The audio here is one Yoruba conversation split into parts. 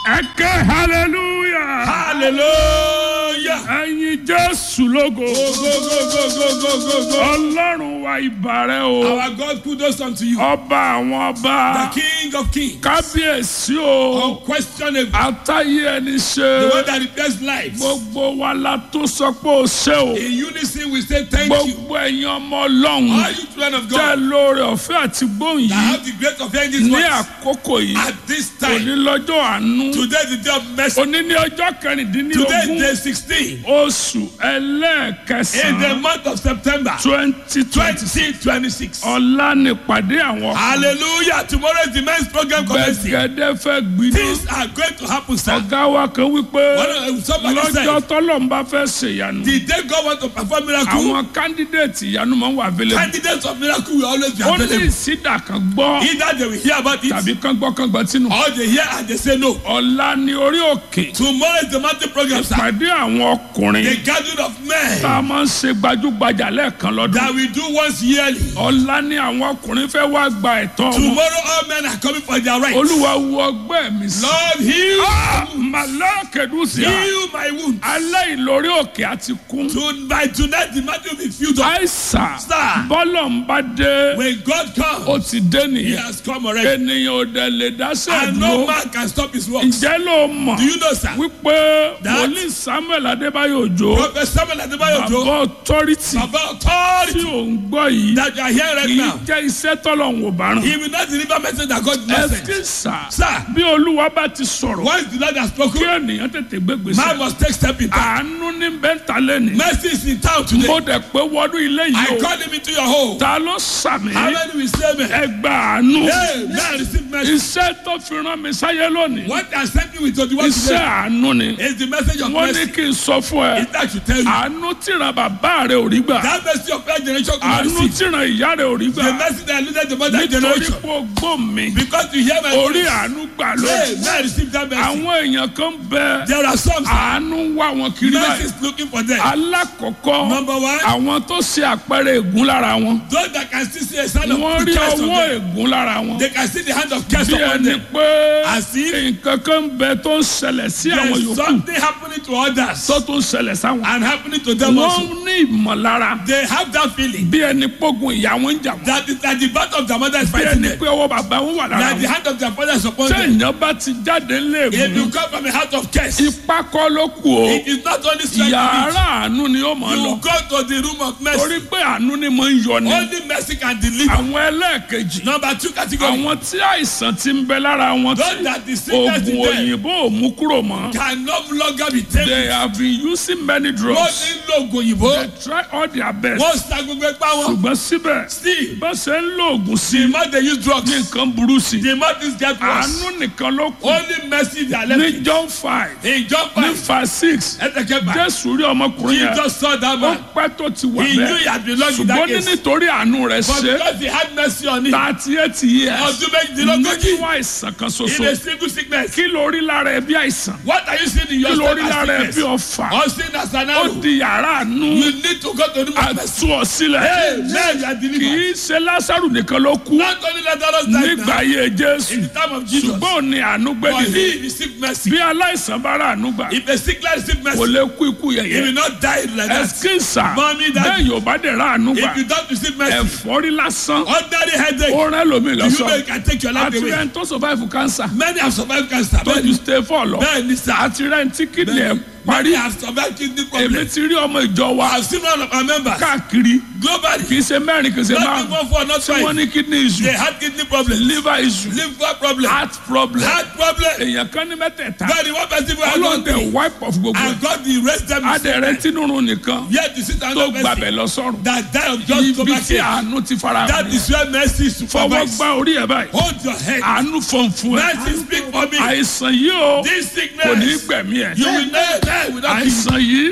ẹ ké hallelujah. Hallelujah. ẹyin jésù lógo. Go, go, go, go, go, go, go, go. ọlọ́run wa ìbàrẹ̀ o. Our God kudos unto you. ọba àwọn The ọba. King of Kings. kábíyèsí o. Unquestionable. àtàyè ẹni The one ṣe. that repairs lives. gbogbo wa la tó sọ pé o ṣe o. In unison we say thank you. gbogbo ẹ̀yin ọmọ ọlọ́run. All you children of tẹ́ God lóore ọ̀fẹ́ àti gbóhùn that yìí. have the great of hearing this ní voice àkókò yìí. at this òní time. lọ́jọ́ àánú. Today is the day of mercy. òní ní ọjọ́ Today is kẹrìndínlógún. day 16 oṣù in the ẹlẹ́ẹ̀kẹsàn-án month of September twenty twenty 2026. ọ̀la nípàdé àwọn Hallelujah. Tomorrow is the men's program commencing. gbẹ̀gẹ́dẹ́ fẹ́ gbiná Things are going to happen, sir. ọ̀gá wa kan wípé One of- somebody lọ́jọ́ said, tọ́lọ́mbà fẹ́ ṣèyanu the day God wants to perform miracle, àwọn kándídéètì ìyanu máa ń wà abẹ́lẹ̀ candidates of miracle will always be ó ní available. ìsídà kan gbọ́ Either they will hear about it tàbí kan gbọ́ kan gbọ́ tínú or they hear and they say no. ọ̀la ní orí òkè Tomorrow is the mountain program, sir. pàdé àwọn ọkùnrin The gathering of men tá a máa ń ṣe gbajúgbajà lẹ́ẹ̀kan lọ́dún that we do once yearly. ọ̀la ní àwọn ọkùnrin fẹ́ wá gba ẹ̀tọ́ wọn Tomorrow all men are coming for their rights. olúwa wo ọgbẹ́ mi sí. Lord, heal, màlákẹ́dùsíà heal my wound. alẹ́ ìlórí òkè àti kún. To, by tonight the mountain will be filled up. àìsàn Sir. bọ́lọ̀ ń bá dé When God ó comes, ti dé He nìyẹn has come already. ènìyàn ò dẹ̀ lè dáṣẹ́ And no dúró man can stop His works. ǹjẹ́ ló mọ̀ Do you know, sir? wípé That- wòlíì samuel adébáyò òjò Prophet Samuel Adebayo bàbá Ojo, ọtọ́rìtì Baba tí authority ò ń gbọ́ yìí that you are here right kì í now. jẹ́ iṣẹ́ tọ́lọ̀ ń wò bá rán He will not deliver message that God did not send. ẹ̀sìnsà Sir, bí olúwa bá ti sọ̀rọ̀ once the Lord has kí spoken, ènìyàn tètè gbégbèsè man must take step in time. àánú ní bẹ́ńtà lẹ́nìí Mercy is in town mo today. dẹ̀ pé wọnú ilé I yìí o call him into your home. ta ló sàmì How many will say amen? ẹgbà àánú Hey, man, receive mercy. iṣẹ́ tó fi rán mi sáyé lónìí What I sent you with to the one iṣẹ́ today àánú ni is the message of wọ́n ní mercy. kí n sọ fún ẹ Is that should tell you. àánú tíran bàbá rẹ ò rí gbà That mercy of that generation could not àánú receive. tíran ìyá rẹ ò rí The gbà mercy that eluded the mother nítorí generation. pé o gbọ́ mi Because you hear my orí voice. àánú gbà Hey, lónìí man, receive that mercy. àwọn èèyàn kan bẹ There are some sir, àánú ń wá wọn kiri mercy báyìí is looking for them. alákọ̀ọ́kọ́ Number one, àwọn tó ṣe àpẹẹrẹ ègún lára wọn those that can still see a sign of wọ́n rí curse on ọwọ́ them. ègún lára wọn They can see the hand of curse bí upon ẹni them. pé As if nǹkan kan bẹ tó ń ṣẹlẹ̀ sí àwọn there's yòókù something happening to others tó tún ṣẹlẹ̀ sáwọn. and happening to them also. wọ́n ní ìmọ̀lára They have that feeling bí ẹni pógun ìyá wọn ń jà wọ́n. that, is, that the battle of their mother is bí fighting ẹni them. pé ọwọ́ bàbá wọn wà lára That the wọn. hand of their father is upon them. téèyàn bá ti jáde If léèmù you come from a heart of curse, ipá kọ́ ló kù o it is not only strength yàrá àánú ni ó mọ̀ you lọ need. You go to the room of mercy. torí pé àánú ni mo ń yọ ni. Only mercy can deliver. àwọn ẹlẹ́ẹ̀kejì Number two category. àwọn tí àìsàn ti ń bẹ lára wọn Those tí that the sickness oògùn in them òyìnbó ò mú kúrò mọ́. can no longer be taken. they have been using many Wọ́n drugs. ti ń lo oògùn òyìnbó. they try all their best. Wọ́n sa gbogbo ipá wọn. ṣùgbọ́n síbẹ̀ Still, bó ṣe ń lo oògùn sí the more they use drugs, ní nǹkan burú sí the more things get worse. àánú nìkan ló kù Only mercy they are left ní with. john five In John ní 5, five six ẹsẹ̀ kẹfà, jésù rí ọmọkùnrin yẹn Jesus saw that ó man. pẹ́ tó ti wà He knew he bẹ́ẹ̀ had belonged in that ṣùgbọ́n ní case. nítorí àánú rẹ̀ But ṣe because he had mercy on him, thirty eight years ọdún méjìdínlógójì nínú àìsàn kan in ṣoṣo a single sickness. kí ló rí lára ẹ bí àìsàn What are you seeing in your kí ló rí stomach lára ẹ bí sickness? ọfà Or seeing as an ó arrow? di yàrá àánú You need to go to the room of mercy. àtú ọ sílẹ̀ Amen. You are kì delivered. í ṣe lásàrù nìkan ló kú Not only Lazarus died nígbà now, ayé in jésù the time of Jesus, ṣùgbọ́n ò ní àánú but gbẹ́dìde he received mercy. bí aláìsàn bá rà àánú gbà If a sick man received kò mercy, lè kú ikú he yẹ̀yẹ́ will not die like that. ẹsikísà Mommy, daddy. bẹ́ẹ̀ yóò bá dẹ̀ rà àánú gbà If you don't receive mercy, ẹ̀fọ́rí lásán ordinary headache, ó rẹ́ lómi you lọ́sọ̀ know you can take your life àti away. rẹ̀ ń tó survive cancer Many have survived cancer. tó ju Many, stay four lọ many, sir. àti rẹ̀ ń tí kidney ẹ̀ parí Many have survived kidney èmi problems. ti rí ọmọ ìjọ wa I've seen one of our members káàkiri globally, kì í ṣe mẹ́rin kì í ṣe not márùn even four, not tí wọ́n five. ní kidney They issue had kidney problems, liver issue liver problem, heart problem heart problem. èèyàn kan ní mẹ́tẹ̀ẹ̀ta But the one person who had one ọlọ́dẹ thing, wipe off gbogbo ẹ̀ and God the rest them is adẹ̀rẹ̀ tínúrun nìkan yet to sit down tó and gbàbẹ̀ mercy lọ sọ́run that die of just ibi stomach tí ache. àánú ti fara That hàn is where mercy is fọwọ́ supervised. gbá orí ẹ̀ báyìí Hold your head. àánú fọ̀nfún ẹ̀ Mercy speak for me. àìsàn yìí o This kò ní sickness, gbẹ̀mí ẹ̀ you will never die without àìsàn yìí This sickness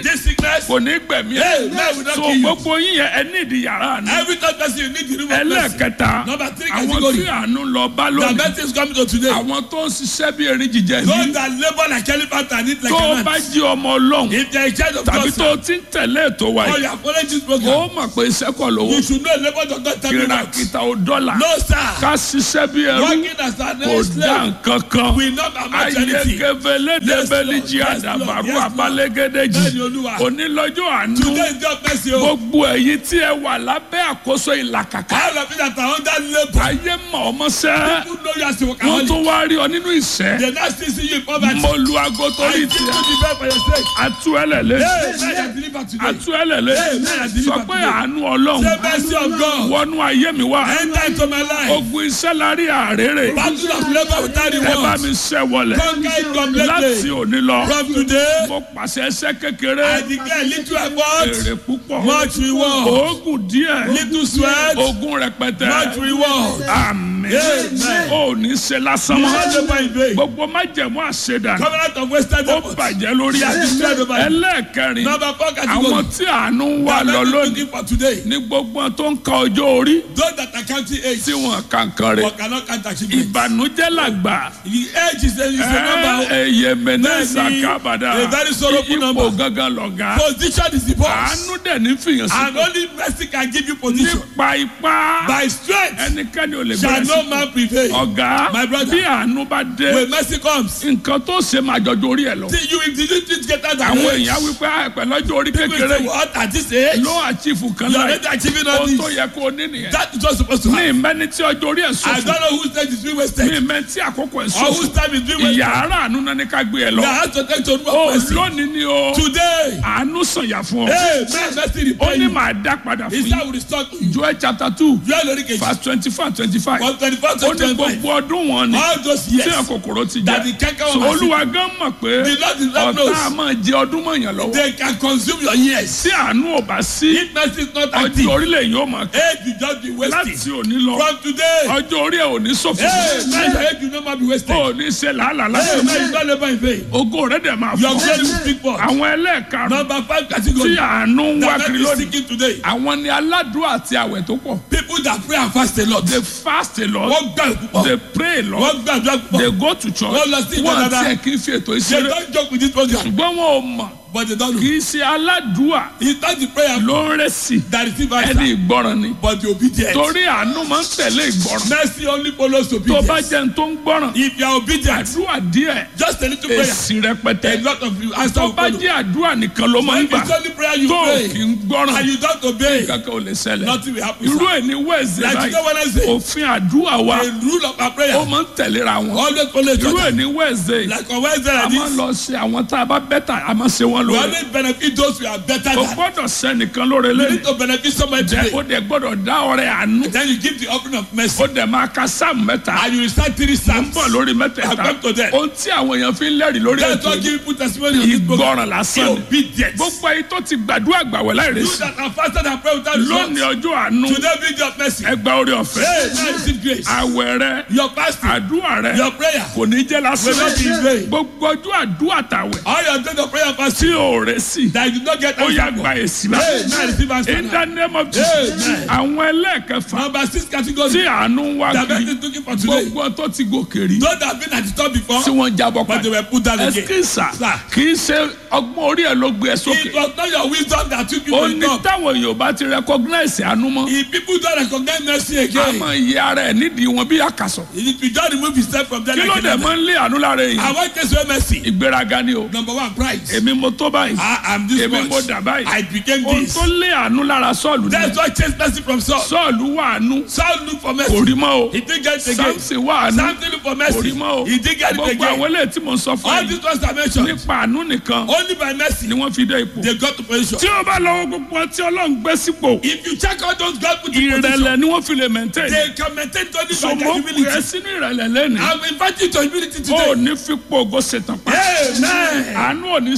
sickness. kò ní gbẹ̀mí Hey, man will not so kill you. gbogbo yín yẹn ẹ ní ìdí yàrá àánú Every third person you need the room of mercy. ẹlẹ́ẹ̀kẹta Number three àwọn category. tí àánú lọ bá The lónìí mercy is coming to today. àwọn tó ń ṣiṣẹ́ bí erin jíjẹ Those ní that labour like elephant and eat like tó a bá man. jí ọmọ ọlọ́run If they are in charge of tàbí God, tó sir, ti ń tẹ̀lé ètò wa or yìí you are following this program, ó mọ̀ pé iṣẹ́ kọ̀ lówó you should know labour does not tell you what. kìràkìtà ò dọ́là No, sir. ká ṣiṣẹ́ bí ẹrú Working as an kò dá slave nǹkan kan will not amount to anything. ayégebelédebelíjì Yes, Lord. àdàbàrú Yes, Lord. abálégédéjì Bẹ́ẹ̀ni, Olúwa. onílọ́jọ́ àánú Today is God mercy. o. gbogbo ẹ̀yin tí ẹ wà lábẹ́ àkóso ìlàkàkà All of you that are under labour. ayé mọ̀ ọmọ sẹ́ People know you as a wọ́n workaholic. tún wá rí ọ nínú ìṣẹ́ They now still see you in poverty. mo lu aago I torí give you tiẹ̀ the best for your sake. atú ẹlẹ́lẹ́ Hey, man, you are delivered today. atú ẹlẹ́lẹ́ Amen. sọ pé àánú ọlọ́run Say mercy of God. wọnú ayé mi wá Enter into my life. ogun iṣẹ́ la rí àrèrè Battle of labour without ẹ bá reward. mi ṣẹ́ wọlẹ̀ Conquer it láti completely. òní lọ From today, mo pàṣẹ ẹsẹ̀ kékeré I declare little effort, èrè púpọ̀ much reward. oògùn díẹ̀ Little sweat, ogun rẹpẹtẹ much reward. àmín Amen. ò ní ṣe lásán You mọ́ not labour in vain. gbogbo májẹ̀mú àṣedà Covenant of wasted ó effort. bàjẹ́ lórí Yes, àdúgbò yes, yes. ẹlẹ́ẹ̀kẹrin Number four àwọn category. tí àánú ń wà That lọ men lónìí looking for today. ní gbogbo tó ń ka ọjọ́ orí Those that are counting age, tí wọn kankan rẹ̀ but cannot count achievement. ìbànújẹ́ làgbà The age is a, is a number. ẹyẹ mẹnẹsà Bẹ́ẹ̀ni, kábàdà a very sorrowful ipò number. gangan lọ̀gá Position is the boss. àánú dẹ̀ ní fìyàn sí And only mercy can give you position. nípa ipá By strength ẹnikẹ́ni ò lè shall bẹ̀rẹ̀ no sí man prevail. ọ̀gá My brother. bí àánú bá dé When mercy comes, nǹkan tó ṣe máa jọjọ orí ẹ̀ lọ see you if you didn't get out àwọn of èèyàn wípé àìpẹ́ lọ́jọ́ orí People kékeré say, what at this age? ló àchífù kan You are láì already achieving all ohun tó this. yẹ kó o ní nìyẹn That is what's supposed to ní happen. ìmẹ́ni tí ọjọ́ orí ẹ̀ I sọ̀fù don't know whose stage is being ní wasted. ìmẹ́ni tí àkókò ẹ̀ Or sọ̀fù whose time is being wasted. ìyá ara àánú náà ní ká gbé ẹ lọ That has to take to remove ó mercy. lónìí ni o Today, àánú sànyà fún ọ hey, man, mercy ó repay ní you. màá dá padà His fún time yín will restore to you. Joel chapter two You are lórí kejì. verse twenty five twenty five From twenty-four ó to ní twenty-five. gbogbo ọdún wọn ni All those tí years. ẹ̀ kòkòrò ti That jẹ the canker so worm has olúwa gan mọ̀ pé The Lord is not ọ̀tá knows. a máa jẹ ọdún mọ̀yàn lọ́wọ́ They can consume your years. tí àánú ò bá sí If mercy is not ọjọ́ active, orílẹ̀ yóò máa kẹ́ age will just be wasted. láti òní lọ From today, ọjọ́ orí ẹ̀ ò ní ṣòfò hey, man, your age will no more be wasted. ò ní ṣe làálàá Hey, lásán man, you don't labor in vain. ògo rẹ̀ dẹ̀ máa Your fọ́ glory will speak for. àwọn ẹlẹ́ẹ̀karùn Number five tí category. àánú ń wá That kiri man is lónìí seeking today. àwọn ni aládùúrà àti àwẹ̀ tó pọ̀ People that pray and fast a lot. they fast a lot Wọ́n gbà púpọ̀. they pray a lot Wọ́n gbàdúrà púpọ̀. they go to church Wọ́n lọ sí ìjọ wọ́n dáadáa. tiẹ̀ kì í fi ètò They ìṣeré don't joke with this program. ṣùgbọ́n wọn ò mọ̀ But they don't know. kì í ṣe aládùúà It's not the prayer ló ń rẹ̀ sí that receive ẹni answer, ìgbọràn ni but the obedience. torí àánú máa ń tẹ̀lé ìgbọràn Mercy only follows tó bá obedience. jẹ́ ní tó ń gbọ́ràn If you are obedient, àdúrà díẹ̀ just a little prayer. èsì rẹpẹtẹ A lot of you answer tó will bá follow. jẹ́ àdúrà nìkan ló máa ń If gbà it's only prayer you tó pray kì í gbọ́ràn and you don't obey, kankan ò lè ṣẹlẹ̀ nothing will happen. irú sir. ẹ̀ ní wẹ́ẹ̀sì Like you know báyìí when I say, òfin àdúrà wa the rule of our ó prayer máa ń tẹ̀léra wọn always follow each irú other. ẹ̀ ní wẹ́ẹ̀sì Like on Wednesday a like máa ń this, lọ ṣe àwọn tá a bá bẹ́tà a máa ṣe wọ́n we lóore always benefit those who are better o than. gbọ́dọ̀ sẹ́nìkan lóore You lẹ́yìn need to benefit somebody jẹ́ today. ó dẹ̀ gbọ́dọ̀ dá ọrẹ àánú Then you give the offering of mercy. ó dẹ̀ máa ka sáàmù mẹ́ta And you will start three ń psalms. bọ̀ lórí mẹ́tẹ̀ẹ̀ta I've come to that. ohun tí àwọn èèyàn fi ń lẹ́rìí lórí That's ètò what give people testimony on this program. ìgbọràn lásán ni Obedience. gbogbo ayé tó ti gbàdúrà gbàwẹ̀ láì You rèsì that are fasted and pray without lónìí result. ọjọ́ àánú Today be your mercy. ẹgbà orí ọ̀fẹ́ Hey, now receive grace. àwẹ̀ rẹ Your fasting, àdúrà rẹ your prayer kò ní jẹ́ will lásán not be in vain. gbogbo ọjọ́ àdúrà tàwẹ̀ All your days of prayer and tí fasting ò rẹ̀ sí that you did not get ó yá answer gba for. èsì Hey, báyìí now receive answer. in the now. name of Jesus Amen. àwọn ẹlẹ́ẹ̀kẹfà Number six category. tí àánú ń wá That kiri is looking for today. gbogbo tó ti gòkè rí Those that have been at the top before, tí wọ́n jábọ̀ but they padà were put down again. ẹsikísà Sir. kì í ṣe ọgbọ́n orí ẹ̀ ló gbé ẹ sókè It was not your wisdom that took you ó to the ní top. táwọn èèyàn bá ti recognize àánú mọ́ If people don't recognize mercy a again, máa yẹ ara ẹ̀ nídìí wọn bí àkàsọ̀ if you don't remove yourself from there kí ló like dẹ̀ a máa ń lé àánú lára èèyàn I want to say mercy. ìgbéraga ni o Number one, pride. èmi mo tó báyìí I am this èmi mo much. dà báyìí I became ohun this. tó lé àánú lára sọ́ọ̀lù ni That's why chase mercy from Saul. sọ́ọ̀lù wà àánú Saul look for kò mercy. rí mọ́ o He didn't get it again. samson wà àánú Samson look for kò mercy. rí mọ́ o He didn't get it gbogbo àwọn again. eléyìí tí mo ń sọ fún All yìí these ones I mentioned, nípa àánú nìkan only by mercy ni wọ́n fi dé ipò they got to position. tí o bá lọ́wọ́ gbogbo tí ọlọ́run gbé sípò If you check out those God put in position, ìrẹ̀lẹ̀ ni wọ́n fi lè maintain they can maintain only by their sọmọ pé humility. sínú ìrẹ̀lẹ̀ lẹ́nu I'm inviting you to humility ó today. ní fipò ògo ṣetán pa Amen. àánú ò ní sípò Mercy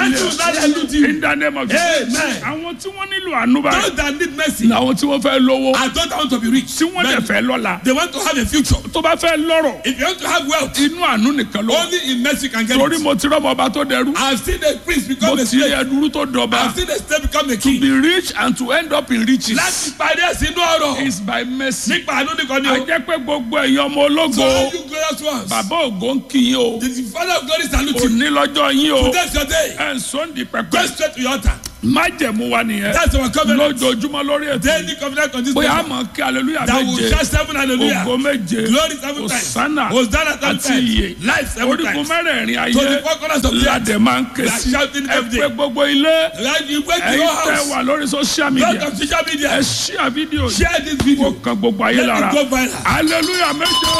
Battle will not elude you. in the name of Jesus Amen. àwọn tí wọ́n nílò àánú báyìí Those that need mercy làwọn tí wọ́n fẹ́ lówó are those that want to be rich. tí wọ́n dẹ̀ fẹ́ lọ́la They want to have a future. tó bá fẹ́ lọ́rọ̀ If you want to have wealth, inú àánú nìkan ló wà. only in mercy you can get torí it. mo ti rọ́mọ ọba tó dẹrú I've seen a priest mo become a ti rí slave. ẹdúró tó dọba I've seen a slave become a to king. be rich and to end up in riches Láti parí ẹ̀sìn inú ọ̀rọ̀. is by mercy. Nípa àánú nìkan ni a o. jẹ́ pé gbogbo ẹ̀yin ọmọ ológo So all you glorious ones. bàbá ògo ń kí yín o The father of glory salute you. òní lọ́jọ́ yín o Today's your day. ẹ̀ ń sọ́ndì Go pẹ̀pẹ́ straight to your altar. májẹ̀mú wa nìyẹn That's our covenant. lójoojúmọ́ lórí ètò Daily covenant on this bóyá a paper. mọ̀ kí aleluya That will méje shout seven hallelujah. ògo méje Glory seven times. Hosanna Hosanna seven àti iye times. Life seven orígun times. mẹ́rẹ̀ẹ̀rin To the ayé four corners of the earth. ládẹ̀ máa ń ké We are sí shouting ẹ every pé day. gbogbo ilé Right, you went to your ẹ̀yin tẹ́ house. wà lórí social Lot media of social ẹ media. ṣíà fídíò yìí Share this kó video. kan gbogbo ayé Let lára it go viral. hallelujah méje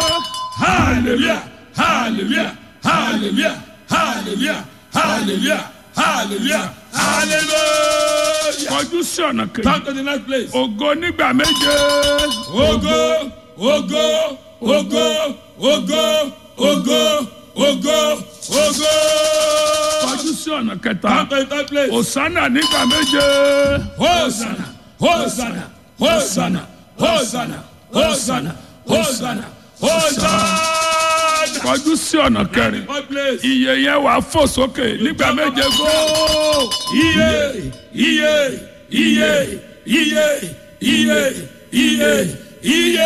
Hallelujah. Hallelujah. Hallelujah. Hallelujah. Hallelujah. Hallelujah. Hallelujah. kọjú sí ọ̀nà kejì Come to the next place. ògo nígbà méje Ogo, ogo, ogo, ogo, ogo, ogo, ogo. kọjú sí ọ̀nà kẹta Come to the third place. òsánà nígbà méje Hosanna, Hosanna, Hosanna, Hosanna, Hosanna, Hosanna, Hosanna. kọjú sí ọ̀nà kẹrin Fourth place. iye yẹn wà fò sókè nígbà méje góò Iye, iye, iye, iye, iye, iye, iye.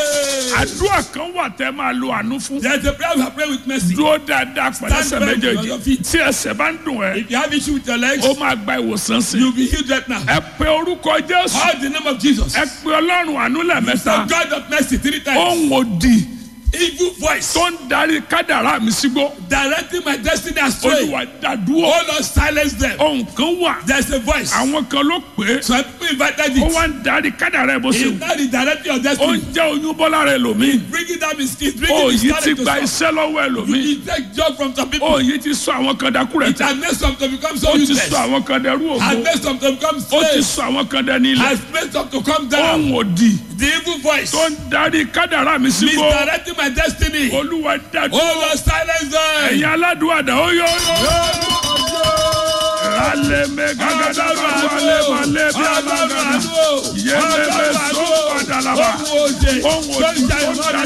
àdúrà kan wà tẹ́ máa lo àánú fún There's a prayer we are praying with mercy. dúró dáadáa pẹ̀lú ẹsẹ̀ Stand firm méjèèjì on your feet. tí ẹsẹ̀ bá ń dùn ẹ́ If you have issue with your legs, ó máa gba ìwòsàn sí you'll be healed right now. ẹ pe orúkọ jésù Call the name of Jesus. ẹ pe ọlọ́run àánú The lẹ́ẹ̀mẹ́ta God of mercy three times. ohun òdì Evil voice tó ń darí kádàrá mi sígbó directing my destiny astray. olùwà dàdúró Oh Lord, silence them. ohun kan wà There's a voice. àwọn kan ló pè é Some people invited ó it. wá ń darí kádàrá ẹ bó ṣe He's wù not redirecting your ó ń destiny. jẹ́ oyún bọ́lá rẹ lòmíì Bringing down his kids, bringing ó his yìí ti talent to gba some. iṣẹ́ lọ́wọ́ ẹ lòmíì You take job from some people. ó yìí ti sọ àwọn kan dákú rẹ It tẹ has made some to become so ó ti useless. sọ àwọn kan dẹrú Has ògo made some to become ó ti slaves. sọ àwọn kan dẹni ilẹ̀ Has made some to come down. ohun òdì The evil voice tó ń darí kádàrá mi sígbó misdirecting my destiny. olúwa dàdúró Oh Lord, silence them. ẹ̀yin aládùúgbò ó yọ rálẹ̀ mẹ́gàgàdà bá wálé balẹ̀ bí alágàdà yẹlẹ́bẹ̀ sọ padà làbà ohun òdì tó ń darí